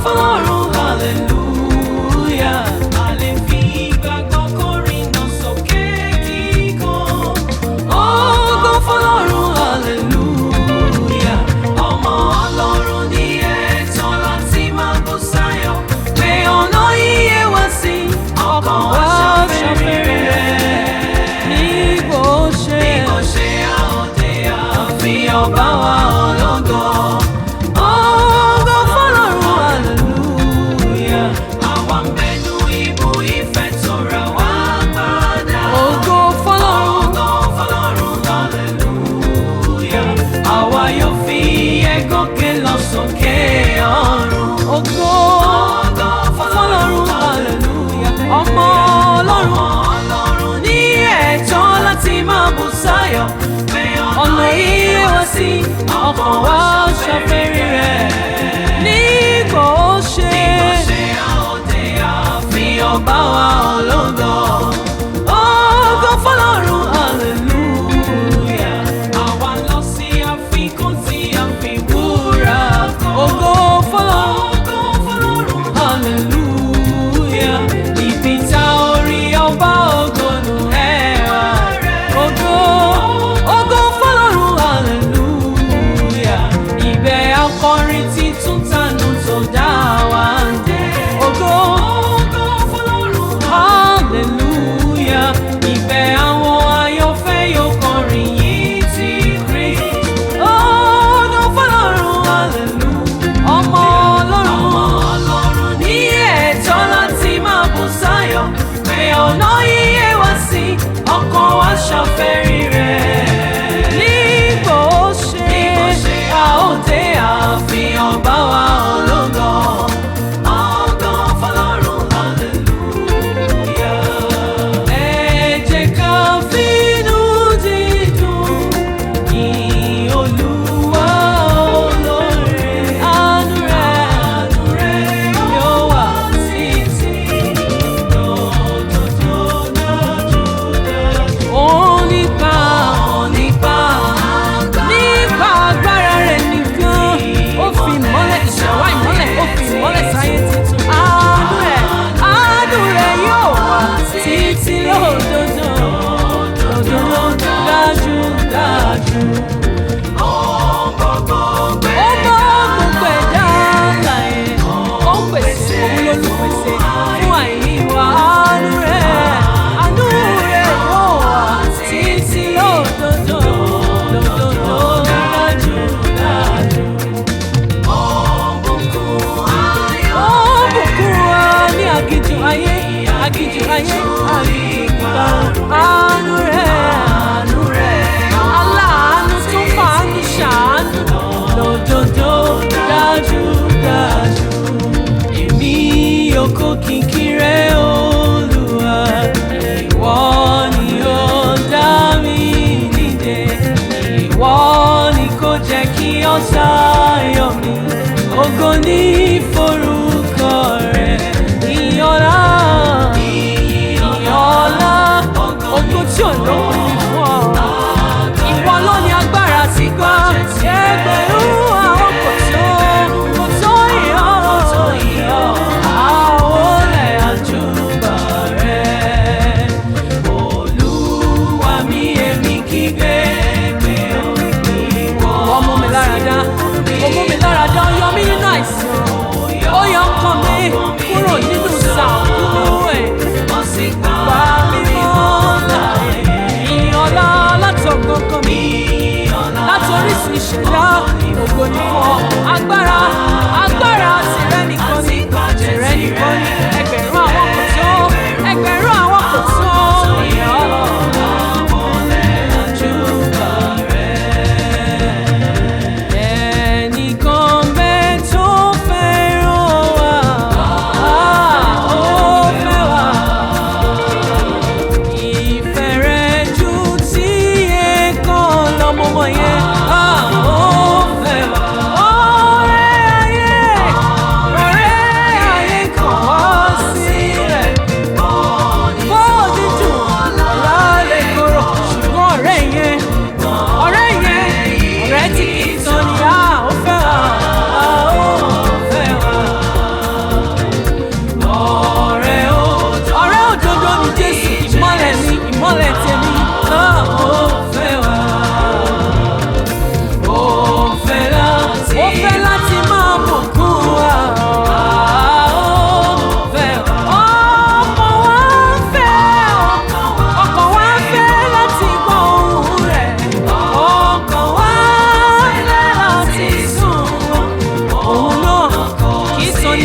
fọlọ́run hallelujah. A lè fi ìgbàgbọ́ kọrin náà sókè kíkan. Ògo fọlọ́run hallelujah. Ọmọ Ọlọ́run ní ẹ̀tọ́ láti máa bú sáyọ̀. Pé ọ̀nà iye wá sí ọkàn wá ṣàfẹ́rí rẹ̀. Ní bó ṣe bí kò ṣe àòdè àfihàn bá wa ológo. Ògo fọlọ́run hallelujah. Àwa ń bẹnu ibú ìfẹ́ tó ra wá padà. Ògo fọlọ́run. Ògo fọlọ́run hallelujah. Àwa yóò fi ẹ̀gọ́kẹ́ lọ sókè ọ̀run. Ògo fọlọ́run hallelujah. Ọmọ ọlọ́run. Ọlọ́run ní ẹ̀tọ́ láti máa bù sáyọ̀. Ọ̀nà iye wá sí ọkàn wa ṣàfẹ́rí rẹ̀. Ní kò ṣe. Ní kò ṣe àòdè àfihàn bá wa ológo. Ògo fọlọ́run hallelujah. Àwa lọ sí àfikún tí a fi wúrà kọ́. Ògo fọlọ́run. Ògo fọlọ́run hallelujah. Ibi tá orí ọba ògo nù ẹwà rẹ̀. Ògo ògo fọlọ́run hallelujah. Ibẹ̀ akọrin títún.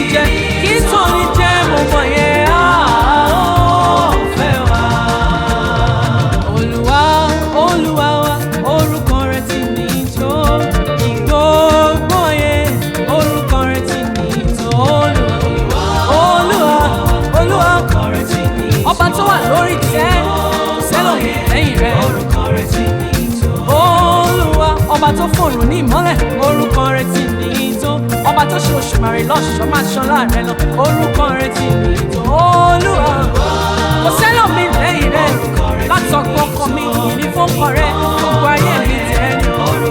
jẹ kí tóni jẹ mo mọ̀ yẹn á ó fẹ́ wá. Olúwa Olúwa wa orúkọ rẹ̀ ti ní tó ìgbógbó yẹn orúkọ rẹ̀ ti ní tó Olúwa Olúwa Olúwa ọba tó wà lórí tẹ́ sẹ́lọ̀mù lẹ́yìn rẹ̀ olúwa ọba tó fòrùn ní ìmọ́lẹ̀ orúkọ rẹ̀ ti ní tó ọba tó ṣe òṣùmàrè lọ́ṣọ̀ọ́ máa ṣan láàrẹ lọ orúkọ rẹ̀ ti ní tó olúwa kò sẹ́lọ̀mù lẹ́yìn rẹ̀ látọ̀gbọ́n ọkàn mi ní fọ́kàn rẹ̀ gbogbo ayé mi tẹ̀ ní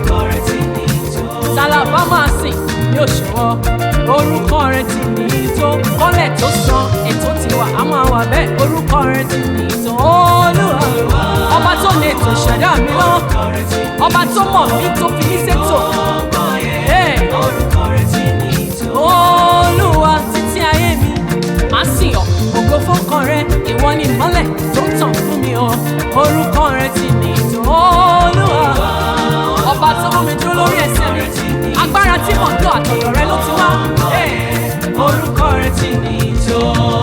sálábà máa sìn ní òṣùwọ̀ orúkọ rẹ̀ ti ní tó kọ́lẹ̀ tó san ètò ti wà á máa wà bẹ́ẹ̀ orúkọ rẹ̀ ti ní tó olúwa ọba tó lè tó ṣẹ̀dá mi lọ́wọ́ ọba tó mọ̀ mí tó fi mí ṣètò Hey! olúwa títí ayé mi máa sìn ọ́ ògo fọ́kàn rẹ ìwọ ni ìmọ́lẹ̀ tó ń tàn fún mi o orúkọ rẹ ti ní tó olúwa ọba tó mú mi dúró lórí ẹsẹ̀ mi agbára tí mò ń lò àtọ̀dọ̀ rẹ ló ti wá Hey! orúkọ rẹ ti ní tó.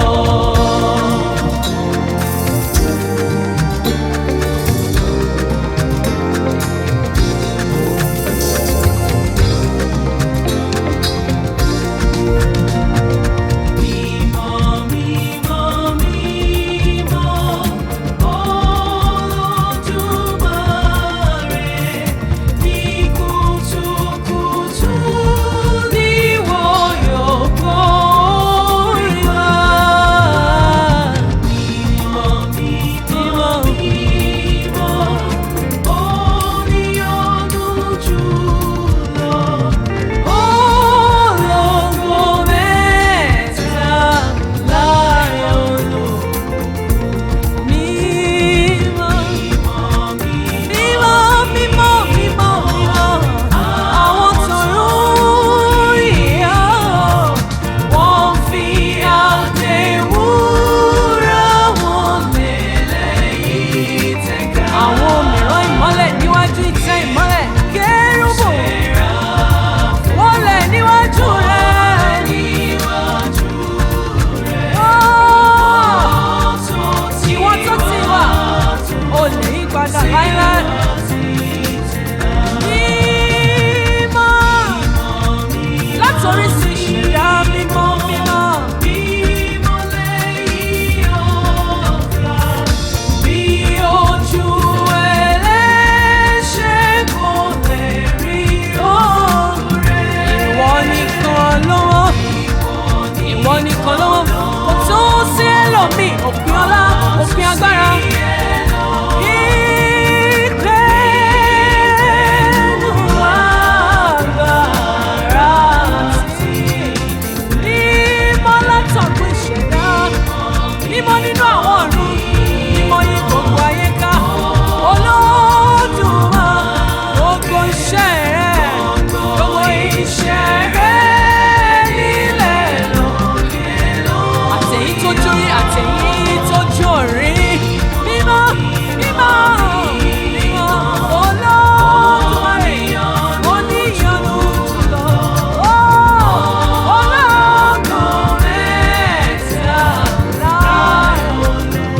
Ológo mẹ́ta láàrin olú. Mímọ́, mímọ́, mímọ́, mímọ́, mímọ́. Àwọn tọ̀run ìyá wọ́n fi àtẹ̀wúrà wọn lélẹ̀ yìí tẹ̀ka. Àwọn mìíràn ìmọ́lẹ̀ níwájú ìtẹ́ ìmọ́lẹ̀ kérúbù. Wọ́n lẹ̀ níwájú rẹ̀. Ìwọ tó ti wà, o lè yí padà láíláí. Mímọ́, látòrí sí ìṣẹ̀dá mímọ́ mímọ́. Bí ojú ẹlẹ́ṣẹ̀ kò lè rí oore. Ìwọ nìkan lọ́wọ́ ìwọ nìkan lọ́wọ́ kò tó sí ẹlòmíì òpin ọlá òpin agbára. Ìgbẹ́nu agbára sí mímọ́ látọ̀gbọ́ ìṣẹ̀dá mímọ́ nínú àwọn ọ̀run mímọ́ yí gbogbo ayé ká olódùmarè gbogbo iṣẹ́ rẹ̀ gbogbo iṣẹ́ rẹ̀ nílẹ̀ lókè àtẹ̀yí tó jórí àtẹ̀yí tó jórí mímọ́ mímọ́ mímọ́ olódùmarè oníyanu jùlọ ọlọ́gbọ̀n mẹ́ta láàrún.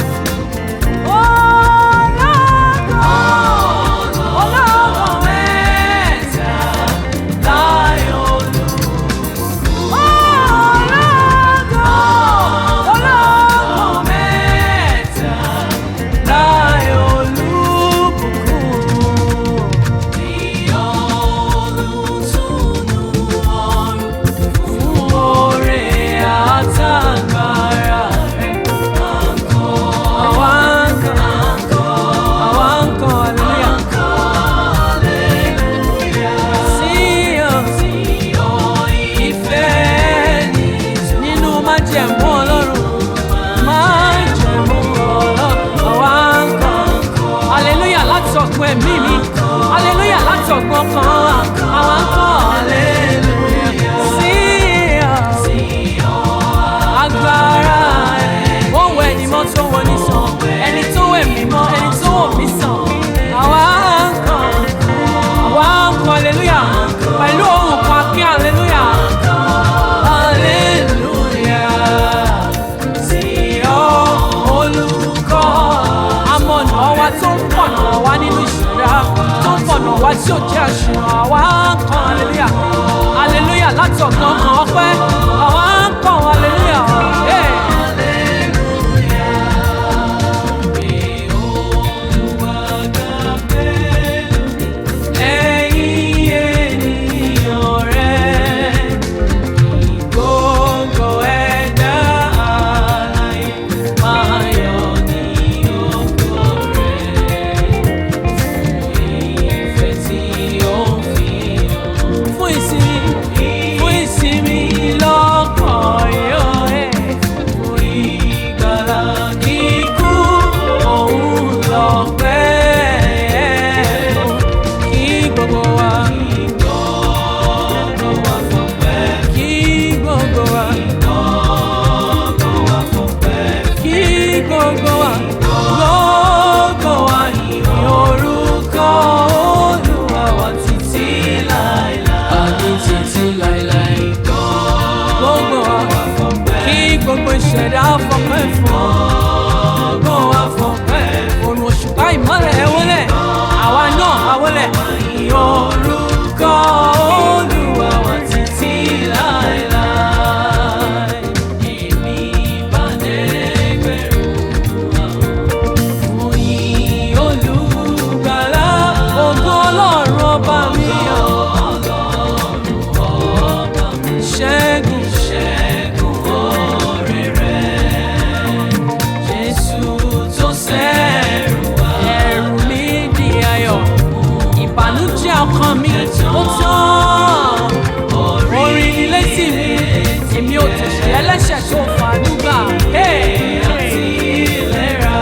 Àtàgbára rẹ̀ àwa ń kọ́ àwa ń kọ́ hallelujah sí ọ ìfẹ́ ni nínú májẹ̀mú ọlọ́run májẹ̀mú ọlọ́run àwa ń kọ́ hallelujah láti ọ̀gbun ẹ̀mí mi hallelujah láti ọ̀gbun ọkàn wa àwa ń kọ́ hallelujah sí ọ agbára ẹ̀ ó wọ ẹni mọ́ tó wọ ní sàn ẹni tó wẹ̀ mí mọ́ ẹni tó wọ̀ mí sàn àwa ń kàn àwa ń kàn hallelujah pẹ̀lú ohùn kan kí hallelujah hallelujah. tí ò jẹ́ àṣìwọ̀n àwa ń kan aleluya aleluya láti ọ̀gbọ́n kan ọpẹ́ àwa ń kan aleluya. Hey. Ẹ̀yin ènìyàn rẹ̀, gbogbo ẹ̀dá alààyè máa yọ̀ ní ògo rẹ̀. Ìfẹ́ tí ó ń fi hàn fún ìsinmi, fún ìsinmi lọ́kàn yóò ẹ̀. Fún ìgbàlà kíkú, òun lọ́pẹ́ kí gbogbo wa. Kí gbogbo wa. Kí gbogbo wa. Gbogbo wa yìn orúkọ Olúwa wa títí láéláé. Àní títí láéláé. Gbogbo wa. Kí gbogbo ìṣẹ̀dá fọpẹ́ fún ọ. Gbogbo wa fọpẹ́. Òrùn òṣùpá ìmọ́lẹ̀ ẹ wọlé. Àwa náà a wọlé. Yìn orúkọ Olúwa wa títí láéláé. Èmi bá dẹ́gbẹ̀rún àwọn yìn olùgbàlà ògo ọlọ́run ọba mi ọ̀. ṣẹ́gun ṣẹ́gun oore rẹ̀ jésù tó sẹ́rù wá. ẹ̀rù mi di ayọ̀ ìbànújẹ́ ọkàn mi ó tán orin ni létí mi èmi ò tẹ̀sí ẹlẹ́ṣẹ̀ tó fàánú gbà. àti ìlera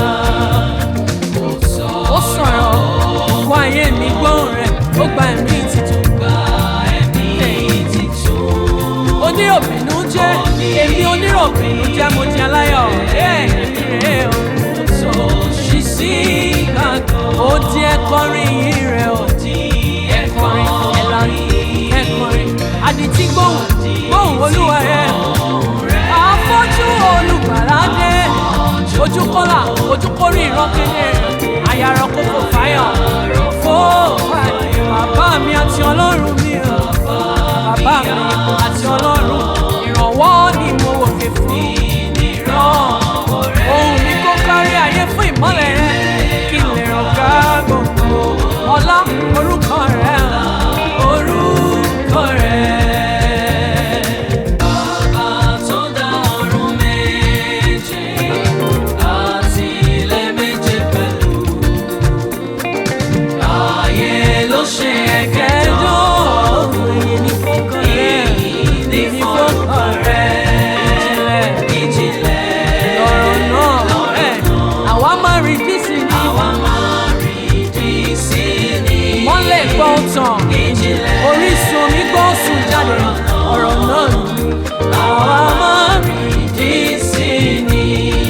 ó sọ̀rọ̀ wá ayé mi gbóhùn rẹ̀ ó gba ẹ̀mí titun. gba ẹ̀mí titun. oníròbìnú jẹ́ èmi oníròbìnú jẹ́ mo jẹ́ aláyọ̀. èmi rèé o. tó ṣí sí gbàgbọ́. ó di ẹ̀kọrin yìí rẹ̀ ó di ẹ̀kọrin ẹ̀lànà ẹ̀kọrin. àdìtí gbóhùn gbóhùn olúwa rẹ̀. àfọ́jú olùgbàlà dé ojú kọ́là ojú kórè ìran kedere àyàrá kókò fáyọ̀ fó fáyọ̀ bàbá mi àti ọlọ́run mi o bàbá mi àti ọlọ́run ìrànwọ́ ni mo wòkè fún ìran ohun mi kó kárí ayé fún ìmọ́lẹ̀ rẹ kí n lè ràn ká gbogbo ọlá orúkọ rẹ orúkọ rẹ. Bàbá tó dá ọ̀run méje àti ilẹ̀ méje pẹ̀lú. Ayé ló ṣe ẹ̀kẹ́jọ́. Èyí ni fọ́kàn rẹ̀. Èyí ni fọ́kàn rẹ̀. Ìjìnlẹ̀ ìjìnlẹ̀ lọ̀rọ̀ náà. Àwa máa rí dísì ní. Àwa máa rí dísì ní. Mọ́lẹ̀ gbọ́ tàn. Ìjìnlẹ̀ orísun omi gbọ́ sùn jáde. Ọ̀rọ̀ náà ni. Àwa máa rí dísì ní.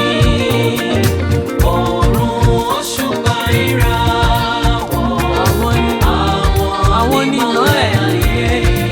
Oòrùn òṣùpá ìràwọ̀. Àwọn ni àwọn ni ìmọ́lẹ̀ ayé.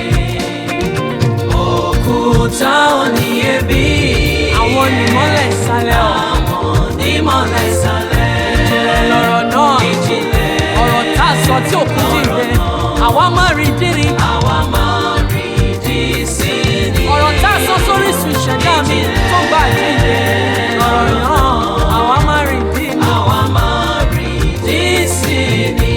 Òkúta oníyebí. Àwọn ni ìmọ́lẹ̀ ìsàlẹ̀ ọ̀. Àwọn ni ìmọ́lẹ̀ ìsàlẹ̀. Ìjìnlẹ̀ lọ̀rọ̀ náà. Ìjìnlẹ̀ ọ̀rọ̀ tá a sọ tí òkú dìde. Àwa máa rí dírí. Àwa máa rí dí sí ni. Ọ̀rọ̀ tá a sọ sórí sùn ìṣẹ̀dá mi tó gbà jíde. Ọ̀rọ̀ náà àwa máa rí dí ni. Àwa máa rí dí sí ni.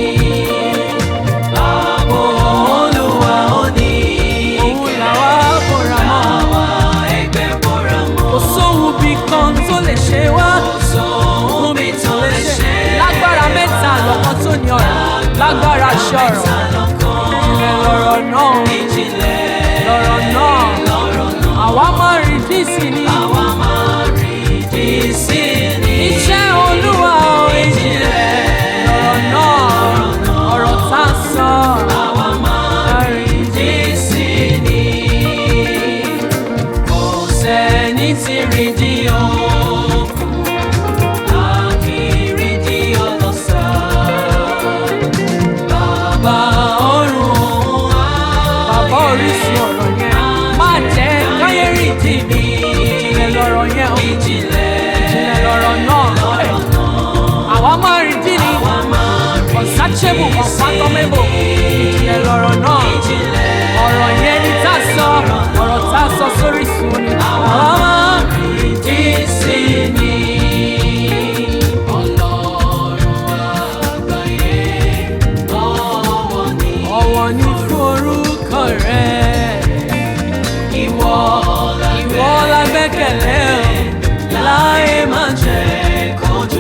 Ààbò Olúwa ó ní òun làwa bóra mọ́. Àwa ẹgbẹ́ bóra mọ́. Kò sóhun bí kan tó lè ṣe wá. Kò sóhun bí tó lè ṣe. Lágbára mẹ́ta lọ́kàn tó ní ọ̀rọ̀. Lágbára ṣọ̀rọ̀. Ìjìnlẹ̀ lọ̀rọ̀ náà. Ìjìnlẹ̀ lọ̀rọ̀ náà. Àwa máa rí dísì ni. Àwa máa rí dísì ni. Iṣẹ́ Olúwa ò ìjìnlẹ̀ lọ̀rọ̀ náà. Ọ̀rọ̀ tá a sọ. Àwa máa rí dísì ni. Kò sẹ́ni tí rí di òkun. A kì í rí di ọlọ́sà. Bàbá ọ̀run òun á. Bàbá orísun ọ̀rọ̀ yẹn. Má jẹ́ káyé rí di mi. Ìjìnlẹ̀ lọ̀rọ̀ yẹn o. Ìjìnlẹ̀ lọ̀rọ̀ náà. Àwa máa rí dí ni. unsearchable unfathomable ìjìnlẹ̀ lọ̀rọ̀ náà ọ̀rọ̀ yẹn ni tá a sọ ọ̀rọ̀ tá a sọ sórí sùn ni àwọn máa ìdí sí ni. ọ̀wọ̀ ni fún orúkọ rẹ̀ ìwọ ìwọ la gbẹ́kẹ̀lé o láyé máa jẹ́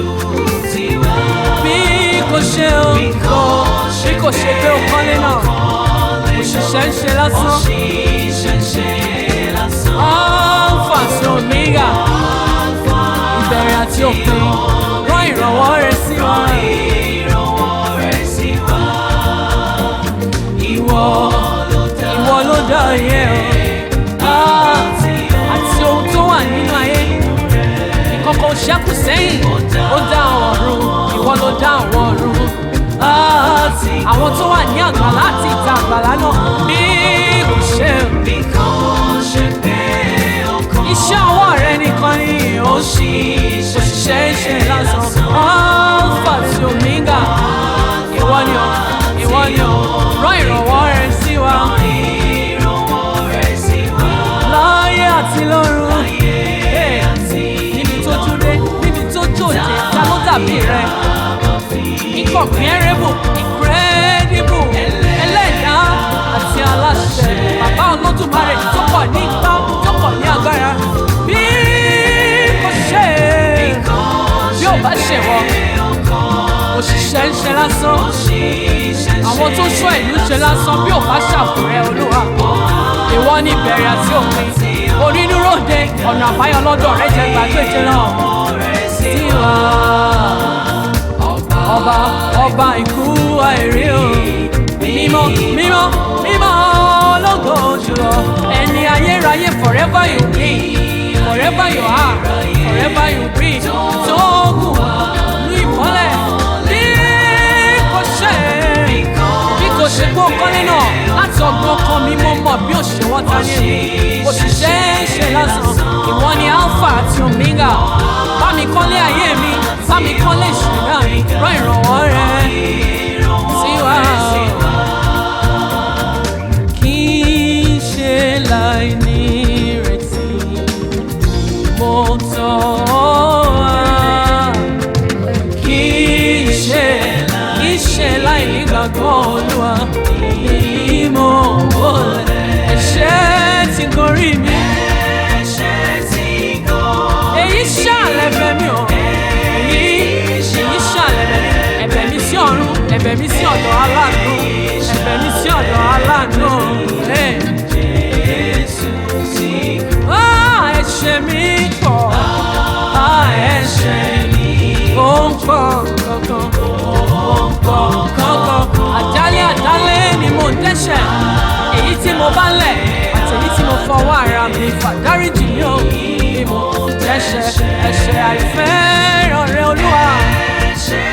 bí kò ṣe o kò bí kò ṣe pé o kọ́lé náà òṣìṣẹ́ ń ṣe lásán alpha sí omega ìbẹ̀rẹ̀ àti òpin rán ìrànwọ́ rẹ sí wa ìwọ ìwọ ló dá ayé o Ah, àti ohun tó wà nínú ayé ìkọ̀kọ̀ ṣẹ́kù sẹ́yìn ó dá àwọn ọ̀run ìwọ ló dá àwọn ọ̀run Ah, àwọn tó wà ní àgbàlá àti ìta àgbàlá náà bí kò ṣe iṣẹ́ ọwọ́ rẹ nìkan ni ó ṣì òṣìṣẹ́ ń ṣe lásán alpha tí omega ìwọ ni ọ ìwọ ni ọ rán ìrànwọ́ rẹ sí wa láyé àti lọ́run Hey, níbi tó dúró níbi tó jòjé ta ló dàbí rẹ incomparable incredible ẹlẹ́dàá àti aláṣẹ bàbá olódùmarè tó pọ̀ ní ipá tó pọ̀ ní agbára bí kò ṣe bí ò bá ṣe wọ òṣìṣẹ́ ń ṣe lásán àwọn tó ṣọ́ ìlú ṣe lásán bí ò bá ṣàfùrẹ́ olúwa ìwọ ní ìbẹ̀rẹ̀ àti òpin onínúròde ọ̀nà àbáyọ lọ́dọ̀ rẹ jẹ́ gbàgbéje náà sí wa ọba ọba ikú àìrí o mímọ́ mímọ́ mímọ́ ológo jùlọ ẹni ayérayé forever you be forever you are forever you be tó kù ní ìmọ́lẹ̀ bí kò ṣe bí kò ṣe gbó kọ́lé náà láti ọgbọ́n kan mi mo mọ̀ bí òṣèwọ́ ta ní èmi òṣìṣẹ́ ṣe lásán ìwọ ni alpha àti omega bá mi kọ́lé ayé mi bá mi kọ́lé ìṣẹ̀dá mi rán ìrànwọ́ rẹ sí wa. kì í ṣe láì ní ìrètí mo tọ́ wá kì í ṣe kì í ṣe láì nígbàgbọ́ olúwa èyí mo wọlé ẹ̀ṣẹ̀ ti gorí mi èyí ṣàlẹ̀ bẹ̀ mí o èyí èyí ṣàlẹ̀ bẹ̀ mí ẹ̀bẹ̀ mi sí ọ̀run ẹ̀bẹ̀ mi sí ọ̀dọ̀ aláàánú ẹ̀bẹ̀ mi sí ọ̀dọ̀ aláàánú. Hey. Ah, ẹ̀ṣẹ̀ mi pọ̀ Ah, ẹ̀ṣẹ̀ mi ó ń pọ̀ kankan ó ń pọ̀ kankan àjálẹ̀ àjálẹ̀ ni mo ń dẹ́ṣẹ̀ èyí tí mo bá lẹ̀ àti èyí tí mo fọwọ́ ara mi fà dáríjì mi ò ní mo ń dẹ́ṣẹ̀ ẹ̀ṣẹ̀ àìfẹ́ràn rẹ olúwa ẹ̀ṣẹ̀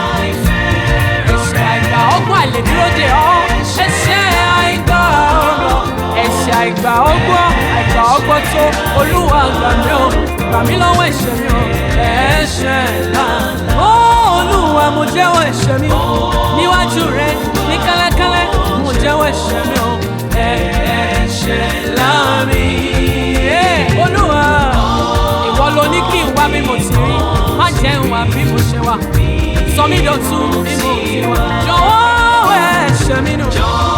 àìgbà ọgbọ́n àìlèdúró dè ọ́ ẹ̀ṣẹ̀ àìgbà ọgbọ́n ẹ̀ṣẹ̀ àìgbà ọgbọ́n àìgbà ọgbọ́n tó olúwa gbà mí o gbà mí lọ́wọ́ ẹ̀ṣẹ̀ mi o ẹ̀ṣẹ̀ ńlá ó olúwa mo jẹ́wọ́ ẹ̀ṣẹ̀ mi níwájú rẹ ní kẹ́lẹ́kẹ́lẹ́ mo jẹ́wọ́ ẹ̀ṣẹ̀ mi o ẹ̀ṣẹ̀ ńlá mi Eh, olúwa ìwọ ló ní kí n wá bí mo ti rí má jẹ́ n wá bí mo ṣe wà sọ mí dọ̀tun bí mo ti wà jọ̀wọ́ ẹ̀ṣẹ̀ mi nù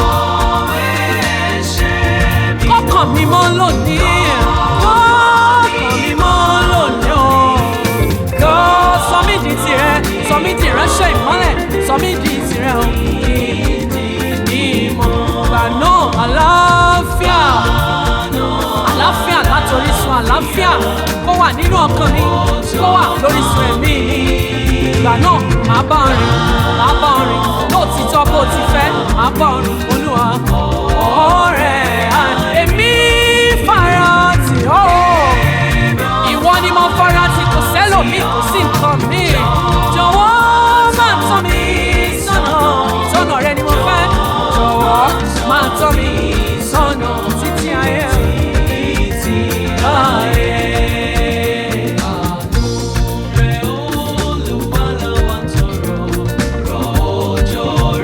kọ́kàn mi mọ́ lónìí kọ́kàn mi mọ́ lónìí o kọ́ sọ mí di tirẹ̀ sọ mí di ìránṣẹ́ ìmọ́lẹ̀ sọ mí di tirẹ̀ o ìdí ìmọ̀ gbà náà àlàáfíà àlàáfíà látòrí sun àlàáfíà kó wà nínú ọkàn mi kó wà lórí sun ẹ̀mí mi ìgbà náà màá bá ọ rìn màá bá ọ rìn lóòtítọ́ bó ti fẹ́ màá bá ọ rìn olúwa ọ̀rẹ́ à, èmi fara tì ọ́ ìwọ ni mo fara tì kò sẹ́lòmíì kò sí nǹkan mi jọ̀wọ́ máa tọ́ mi sọ́nà ìtọ́nà rẹ ni mo fẹ́ jọ̀wọ́ máa tọ́ mi sọ́nà títí ayé títí ayé. Àánú rẹ̀ Olúwa la wá tọrọ, rọ̀ òjò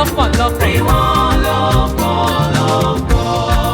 lọ́pọ̀lọpọ̀. rí wọn lọ́pọ̀lọpọ̀.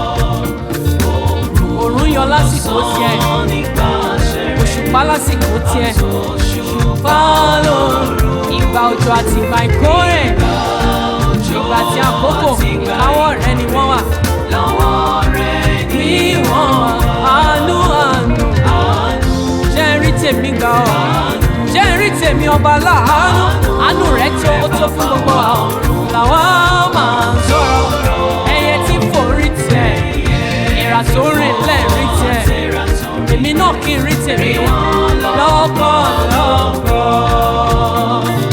òòrùn yọ lásìkò tiẹ̀ Sàn nípasẹ̀ rẹ̀. òṣùpá lásìkò tiẹ̀ Òṣùpá fálóòrùn ìgbà òjò àti ìgbà ìkórè ìgbà tí àkókò ìkáwọ́ rẹ ni wọ́n wà lọ́wọ́ rẹ̀ ní ní wọ́n wà àánú àánú àánú. jẹ́ rí tèmi gbà ọ́ jẹ́ rí tèmi ọba láàánú àánú rẹ̀ tó ó tó fún gbogbo àwọn làwọn máa ń sọ̀rọ̀ ẹyẹ tí fò rí tẹ̀ ìrà tó rìn lẹ́ẹ̀rí tẹ̀ èmi náà kí n rí tèmi lọ́pọ̀lọpọ̀.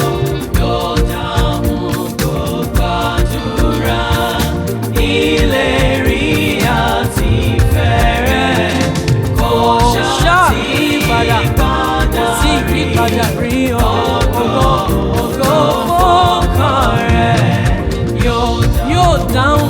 ṣáà yípadà kò sí ìyípadà rí o ògo ògo fọ́kàn rẹ̀ yóò dáhùn.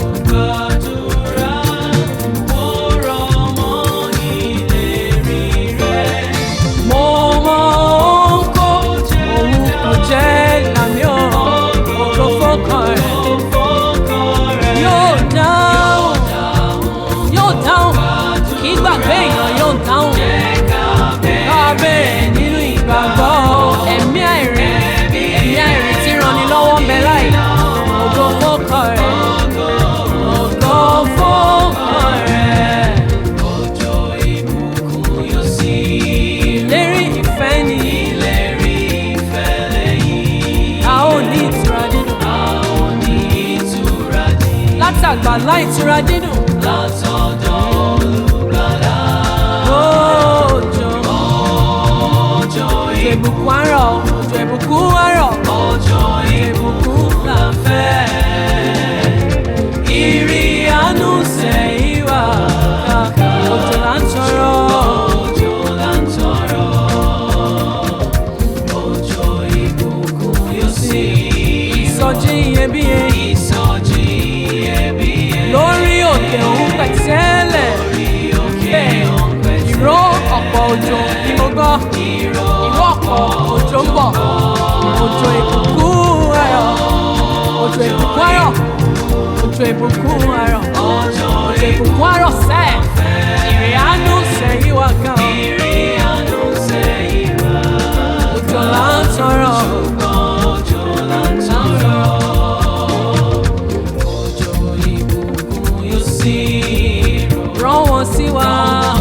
mo mọ ohun kó òun kò jẹ́ làmì ò ògo fọ́kàn rẹ̀ yóò dáhùn yóò dáhùn kì í gbàgbé èèyàn yóò dáhùn kábẹ́rẹ́ nínú ìgbàgbọ́ ẹ̀mí àìrí ẹ̀mí àìrí tí ranni lọ́wọ́ ń bẹ láì ògo fọ́kàn rẹ̀ ògo fọ́kàn rẹ̀ ìlérí ìfẹ́ ni a ó ní ìtura dídùn látàgbà láì ìtura dídùn òjò òjò ìbùkún àárọ̀ òjò ìbùkún àárọ̀ òjò ìbùkún là ń fẹ́. ìrì àánú sẹ́yìn wá òjò là ń tọrọ. ìsọjí iyebíye lórí òkè òun pẹ̀tẹ́lẹ̀ bẹ́ẹ̀ ìró ọ̀pọ̀ òjò ni mo gbọ́ ìró ọ̀pọ̀ òjò ń bọ̀ òjò ìbùkún ayọ̀ òjò ìbùkún ayọ̀ òjò ìbùkún ayọ̀ òjò ìbùkún ayọ̀ sẹ́ẹ̀ ìrìn àánú sẹ́yìn wá gan òjò là ń tọrọ. rán wọn sí wa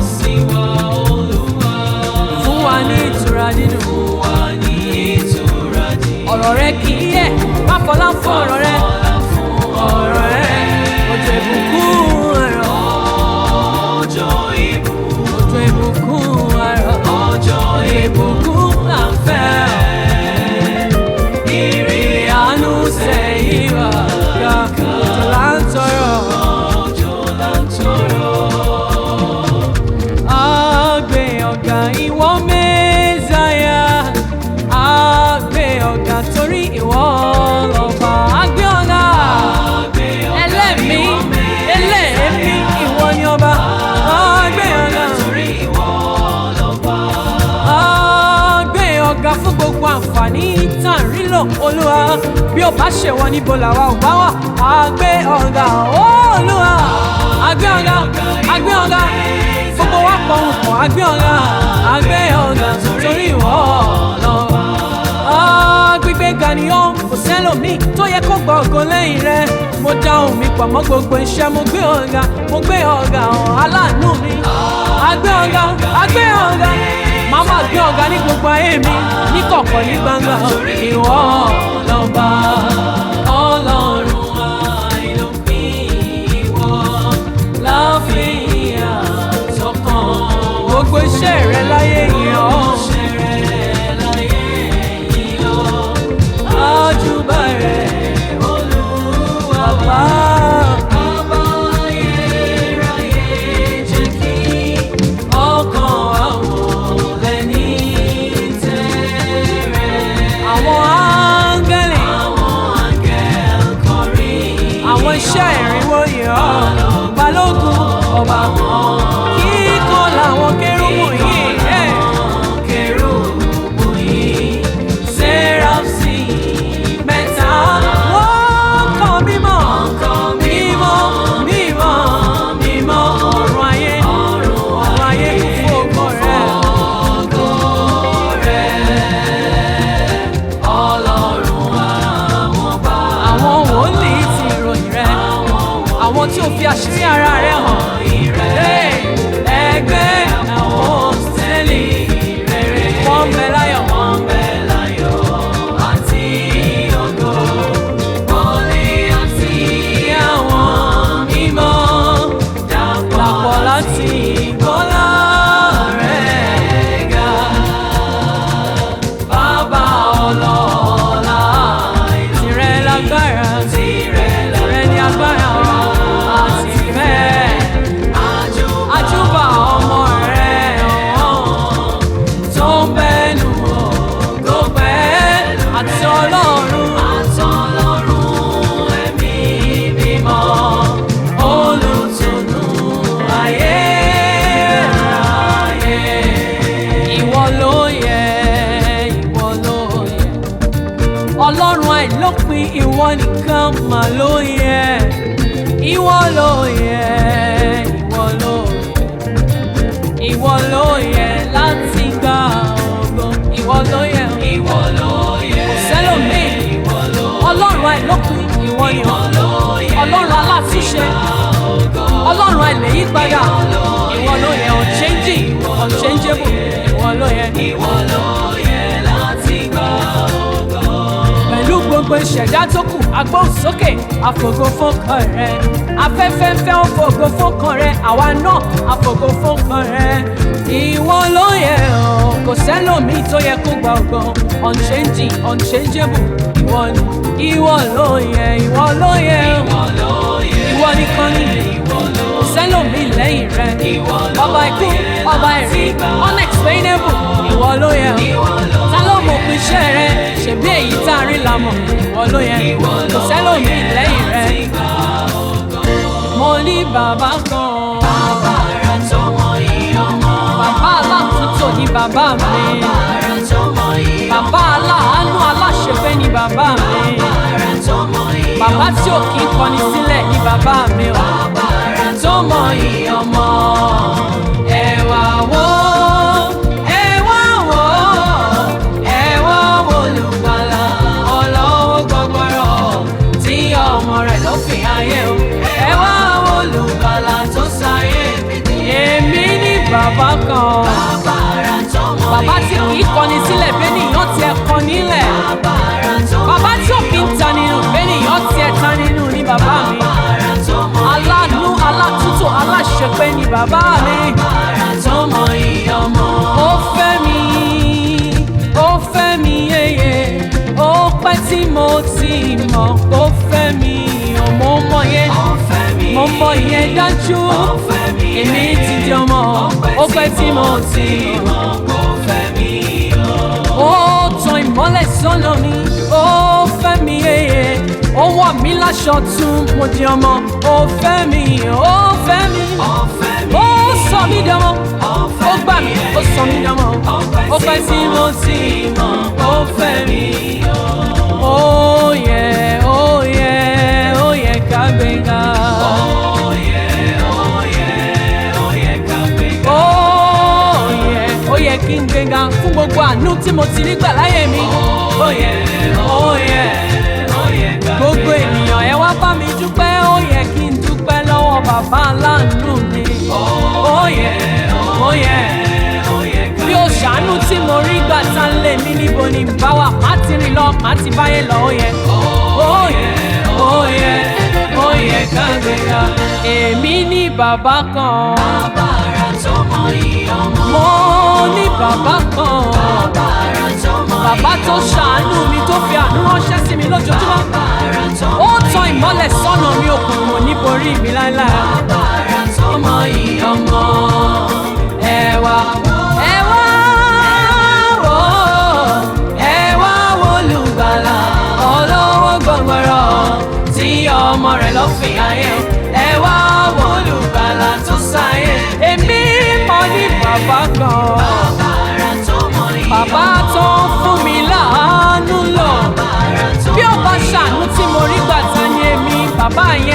fún wa ní ìtura dídùn ọ̀rọ̀ rẹ kì í yẹ̀ má fọlá fún ọ̀rọ̀ rẹ ọ̀rọ̀ rẹ òjò ìbùkún ẹ̀rọ òjò ìbùkún ẹ̀rọ òjò ìbùkún là ń fẹ́ ìrìn àánú sẹ́yìn wá ga òjò là ń tọrọ. Agbe ọ̀gá ìwọ mẹ́sàáyà. Agbe ọ̀gá torí ìwọ lọ́ba. Agbe ọ̀gá ẹlẹ́mí ẹlẹ́mí ìwọ ni ọba. Agbe ọ̀gá Agbe ọ̀gá fún gbogbo àǹfààní tá à ń rí lò olúwa. Bí o bá ṣèwọ níbo làwa ò bá wà. Agbe ọ̀gá olúwa. Agbe ọ̀gá agbe ọ̀gá gbogbo wa pọ̀ ń pọ̀ agbe ọ̀gá agbe ọ̀gá torí ìwọ lọ́wọ́. Gbígbé ga ni ó kò sẹ́lòmíì tó yẹ kó gbọ́ ògo lẹ́yìn rẹ̀. Mo dá ohùn mi pọ̀ mọ́ gbogbo iṣẹ́ mo gbé ọ̀gá mo gbé ọ̀gá hàn aláàánú mi. Agbe ọ̀gá agbe ọ̀gá màá máa gbé ọ̀gá ní gbogbo ayé mi ní kọ̀kọ̀ ní gbangba ìwọ lọ́ba ọlọ́run àìlópin ìwọ láfihàn sọ́kàn gbogbo iṣẹ́ rẹ láyé yìí ọ́. Àjùbà rẹ̀ Olúwa bá. Ọkàn àwọn lẹ́ni tẹ̀rẹ̀. Àwọn áńgẹ́lì. Àwọn iṣẹ́ ìrìnwó yìí ọ́. Balógun ọba wọn. Kíkan làwọn kérúbù yìí. ìwọ nìkan mà ló yẹ ìwọ ló yẹ ìwọ ló ìwọ ló yẹ láti gba ògo ìwọ ló yẹ Ìwọ ló yẹ. kò sẹ́lòmíì Ìwọ ló ọlọ́run àìlópin ìwọ ni ọ́ ọlọ́run alátúnṣe ọlọ́run àìlèyípadà ìwọ ló yẹ unchanging unchangeable ìwọ ló yẹ. Ìwọ ló yẹ láti gbà ògo. pẹ̀lú gbogbo ìṣẹ̀dá tó kù agbóhùnsókè àfògo fọ́kàn rẹ afẹ́fẹ́ ń fẹ́ ó fògo fọ́kàn rẹ àwa náà àfògo fọ́kàn rẹ ìwọ ló yẹ ọ́ kò sẹ́lòmíì tó yẹ kó gba ògo unchanging unchangeable ìwọ ni ìwọ ló yẹ ìwọ ló yẹ ọ́ Ìwọ ló yẹ. ìwọ nìkan ni Ìwọ ló kò sẹ́lòmíì lẹ́yìn rẹ Ìwọ ló ọba ikú yẹ ọba ẹ̀rí unexplainable ìwọ ló yẹ ọ́ Ìwọ ló ta ló mọ̀ pé iṣẹ́ rẹ ṣèbí èyí tá a rí la mọ̀ ìwọ ló yẹ Ìwọ kò ló sẹ́lòmíì yẹ lẹ́yìn rẹ láti gbà ògo. mo ní bàbá kan Bàbára tó mọ ìyọmọ. bàbá aláàtúntò ní bàbá mi Bàbára tó mọ ìyọmọ. bàbá aláàánú aláṣẹfẹ́ ní bàbá mi Bàbára tó mọ ìyọmọ. bàbá tí ò kí ń kọni sílẹ̀ ní bàbá mi o Bàbára tó mọ ìyọmọ. ẹ wá wò ẹ wá wò ẹ wá wò olùgbàlà ọlọ́wọ́ gbọgbọrọ tí ọmọ rẹ̀ ló fi ayé o ẹ wá wò olùgbàlà tó sáyé èmi ní bàbá kan Bàbára tó mọ bàbá tí kì í kọni sílẹ̀ bẹ́nìyàn tiẹ̀ kọ nílẹ̀ Bàbára tó mọ bàbá tí ò kí ń ta nínú bẹ́nìyàn tiẹ̀ ta nínú ní bàbá mi Bàbára tó mọ aláàánú alátúntò aláṣepé ní bàbá mi. Bàbára tó mọ ìyọmọ. ó fẹ́ mi ó fẹ́ mi yeye ó pẹ́ tí mo ti mọ̀ ó fẹ́ mi ò mo mọ̀ yẹn Ó fẹ́ mi. mo mọ̀ yẹn dájú Ó fẹ́ mi. èmi ti di ọmọ ó pẹ́ tí mo ti mọ̀ Ó fẹ́ mi. ó tan ìmọ́lẹ̀ sọ́nà mi ó fẹ́ mi yeye ó wọ̀ mí láṣọ tún mo di ọmọ ó fẹ́ mi ó fẹ́ mi Ó fẹ́ mi. ó sọ mí dánmọ́ ó gbà mí ó sọ mí dánmọ́ ó pẹ́ tí mo ti mọ̀ ó fẹ́ mi. ó yẹ ó yẹ ó yẹ ká gbéga. Ó yẹ, ó yẹ, ó yẹ ká gbéga. ó yẹ ó yẹ kí n gbéga fún gbogbo àánú tí mo ti rí gbà láyé mi. ó yẹ ó yẹ Ó yẹ ká gbogbo ènìyàn ẹ wá bá mi dúpẹ́ ó yẹ kí n dúpẹ́ lọ́wọ́ bàbá aláàánú mi. ó yẹ ó yẹ ó yẹ ká bí o ṣàánú tí mo rí gbà tá ń lé mi níbo ni n bá wà má ti rìn lọ má ti báyé lọ ó yẹ. ó yẹ ó yẹ ó yẹ ká gbéga. èmi ní bàbá kan Bàbára tó mọ ìyọmọ. mo ní bàbá kan Bàbára tó mọ bàbá tó ṣàánú mi tó fi àánú ránṣẹ́ sí mi lójoojúmọ́. Bàbára tó ó tan ìmọ́lẹ̀ sọ́nà mi òkùnkùn níborí mi láéláé. Bàbára tó mọ ìyọmọ. ẹ wá ẹ wá wò ẹ wá wò olùgbàlà olówó gbọgbọrọ tí ọmọ rẹ̀ lọ fi ayé o ẹ wá wò olùgbàlà tó sáyé èmi mọ̀ ní bàbá kan Bàbára tó mọ ìyọmọ. bàbá tó ń fún mi láàánú lọ Bàbára tó bí ó bá ṣàánú tí mo rí gbà ta ni èmi bàbá